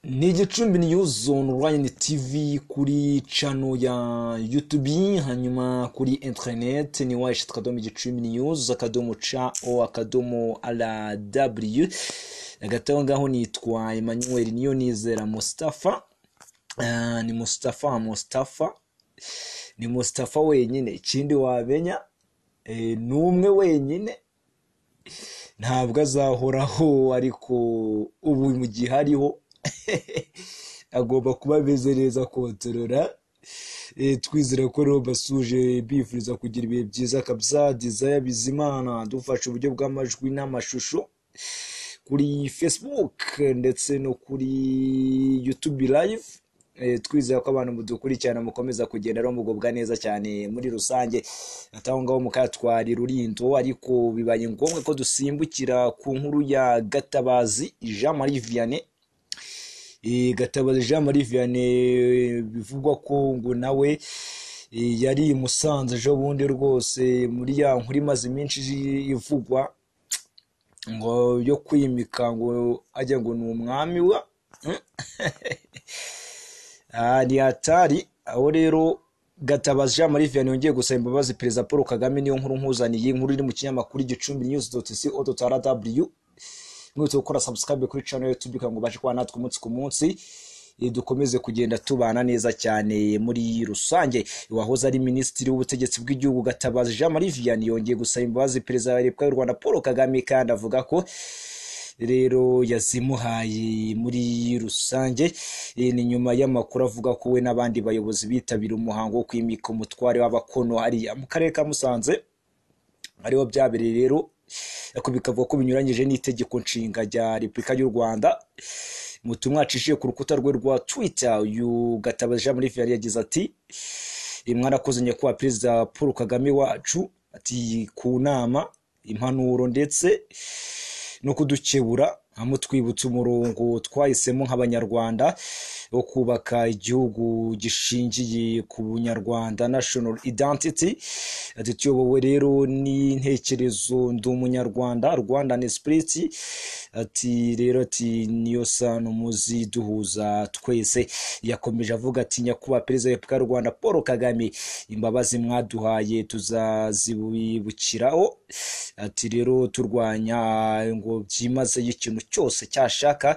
ni igicumbi news online tv kuri cano ya youtube hanyuma kuri internet ni wayishi akadomo igicumbi news akadomo ca o akadomo ara w hagati aho ngaho nitwa emmanuel niyo nizera mustafa Ah, ni mustafa mustafa ni mustafa wenyine ikindi wamenya eh, ni umwe wenyine ntabwo azahoraho ariko ubu mu gihe ariho agomba kuba ameze neza kontorora Eh, twizere ko rero basuje bifuriza kugira ibihe byiza kabisa dizaya bizimana dufashe uburyo bw'amajwi n'amashusho kuri facebook ndetse no kuri youtube live Eh, twizera ko abantu mudukurikirana mukomeza kugenda rero mugubwa neza cyane muri rusange ataho ngaho mukatwari rurindo ariko bibaye ngombwa ko dusimbukira ku nkuru ya gatabazi jean marie vianney Eh, gatabazi jean marie vianney eh, bivugwa ko ngo nawe eh, yari i musanze ejo bundi rwose muri ya nkuru imaze iminsi ivugwa ngo yo kwimika ngo ajya ngo ni umwami wa Ah, ni hatari aho rero gatabazi jean marie vianney yongeye gusaba imbabazi perezida paul kagame niyo nkuru nkuzaniye inkuru iri mu kinyamakuru igicumbi news dot co dot rw mwese gukora subscribe kuri channel ya youtube kugira ngo ubashe kuba natwe umunsi ku munsi eh, dukomeze kugenda tubana neza cyane muri rusange wahoze ari minisitiri w'ubutegetsi bw'igihugu gatabazi jean marie vianney yongeye gusaba imbabazi perezida wa repubulika y'u rwanda paul kagame kandi avuga ko rero yazimuhaye muri rusange Eh, ni nyuma y'amakuru avuga ko we n'abandi bayobozi bitabira umuhango wo kwimika umutware w'abakono hariya mu karere ka musanze ariho byabereye rero ariko bikavuga ko binyuranyije n'itegeko nshinga rya repubulika y'u rwanda mu butumwa yaciye ku rukuta rwe rwa twitter uyu gatabazi jean marie vianney yagize ati "Eh, mwarakoze nyakubahwa perezida paul kagame wacu ati ku nama impanuro ndetse no kudukebura amutwibutsa umurongo twahisemo nk'abanyarwanda wo kubaka igihugu gishingiye ku bunyarwanda national identity ati tuyobowe rero n'intekerezo ndi umunyarwanda rwandan spirit ati rero ati niyo sano muzi duhuza twese yakomeje avuga ati nyakubahwa perezida wa repubulika y'u rwanda paul kagame imbabazi mwaduhaye tuzazibukiraho ati rero turwanya ngo byimazeyo ikintu cyose cyashaka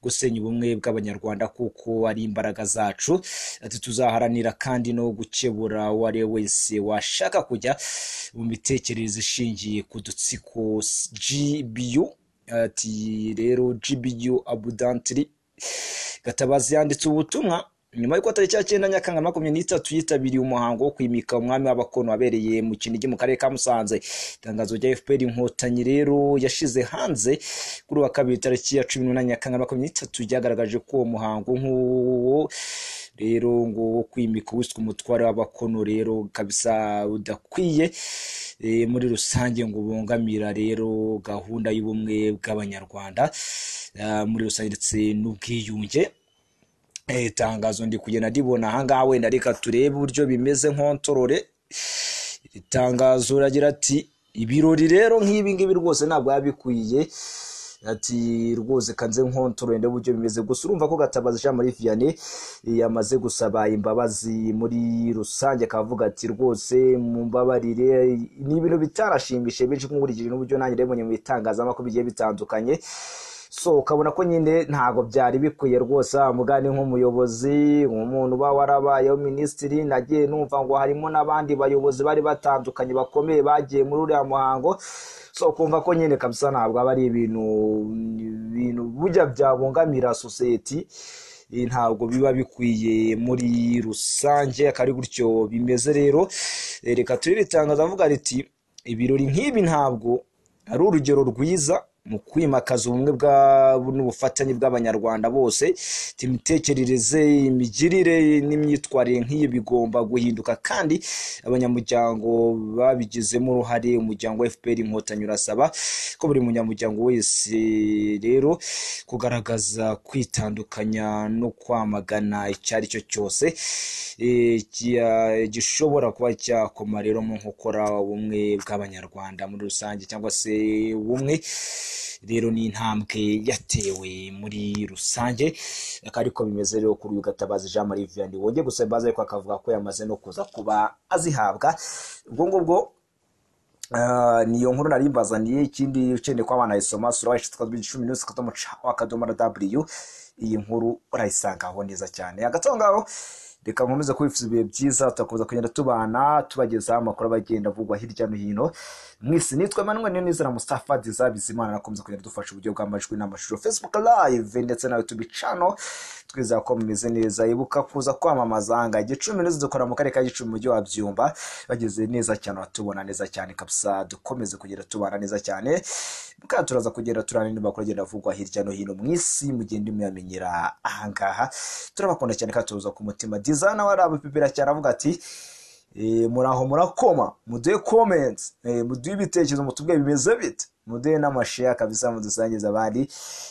gusenya ubumwe bw'abanyarwanda kuko ari imbaraga zacu ati tuzaharanira kandi no gukebura uwo ari we wese washaka kujya mu mitekerereze ishingiye ku dutsiko gbu ati rero gbu abudantiri gatabazi yanditse ubutumwa nyuma y'uko tariki ya cyenda nyakanga makumyabiri n'itatu yitabiriye umuhango wo kwimika umwami w'abakono wabereye mu kinigi mu karere ka musanze itangazo rya fpr inkotanyi rero yashize hanze kuri uwa kabiri tariki ya cumi n'umunani nyakanga makumyabiri n'itatu ryagaragaje ko uwo muhango nk'uwo rero ngo wo kwimika uwiswe umutware w'abakono rero kabisa udakwiye eh, muri rusange ngo bungamira rero gahunda y'ubumwe bw'abanyarwanda ah, muri rusange ndetse n'ubwiyunge Eh, tangazo ndi kugenda ndibona ahangaha wenda reka turebe uburyo bimeze nkontorore iri tangazo ragira ati ibirori rero nk'ibi ngibi rwose ntabwo biba bikwiye ati rwose kanze nkontorore ndebe uburyo bimeze gusa urumva ko gatabazi jean marie vianney eh, yamaze gusaba imbabazi muri rusange akavuga ati rwose mumbabarire ni ibintu bitarashimishije benshi nkurikije n'uburyo nanjye nabibonye mu bitangazamakuru bigiye bitandukanye so ukabona ko nyine ntabwo byari bikwiye rwose mugani nk'umuyobozi umuntu uba warabayeho minisitiri nagiye numva ngo harimo n'abandi bayobozi bari batandukanye bakomeye bagiye muri uriya muhango so kumva ko nyine kabisa ntabwo aba ari ibintu ibintu bujya byabungamira sosiyeti eh, ntabwo biba bikwiye muri rusange akari gutyo bimeze rero Eh, reka turiritangaza avuga riti ibirori nk'ibi ntabwo ari urugero rwiza mu kwimakaza ubumwe bwa- n'ubufatanye bw'abanyarwanda bose Ati, imitekerereze imigirire n'imyitwarire nk'iyi bigomba guhinduka kandi abanyamuryango babigizemo uruhare umuryango wa fpr inkotanyi urasaba ko buri munyamuryango wese rero kugaragaza kwitandukanya no kwamagana icyo ari cyo cyose eh, kia- gishobora kuba cyakomara rero mu nkokora ubumwe bw'abanyarwanda muri rusange cyangwa se ubumwe rero ni intambwe yatewe muri rusange akaba ariko bimeze rero kuri uyu gatabazi jean marie vianney wongeye gusaba imbabazi ariko akavuga ko yamaze no kuza kuba azihabwa ubwo ngubwo niyo nkuru nari mbazaniye ikindi ukeneye ko abana bayisoma sura wahise twabwira icumi n'umunsi akadomo ca akadomo na w iyi nkuru urayisanga aho neza cyane hagati aho ngaho reka nkomeze kubifuza ibihe byiza turakomeza kugenda tubana tubagezaho amakuru abagenda avugwa hirya no hino mwisi nitwa emmanuel niyonizera mustafa diza bizimana nakomeza kugenda dufasha uburyo bw'amajwi n'amashusho facebook live ndetse na youtube channel twizera ko mumeze neza ibuka kuza kwamamaza nga gicumbi n'izo dukora mu karere ka gicumbi umujyi wa byumba bageze neza cyane batubona neza cyane kabisa dukomeze kugenda tubana neza cyane kandi turaza kugenda turana n'amakuru agenda avugwa hirya no hino mu isi mugende muyamenyera ahangaha turabakunda cyane kandi turuza ku mutima diza nawe arabipipira cyane avuga ati Eh, muraho murakoma muduhe comments eh, muduhe ibitekerezo mutubwiye bimeze bite muduhe n'amashare kabisa mudusangize abandi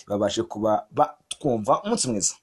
babashe kuba batwumva umunsi mwiza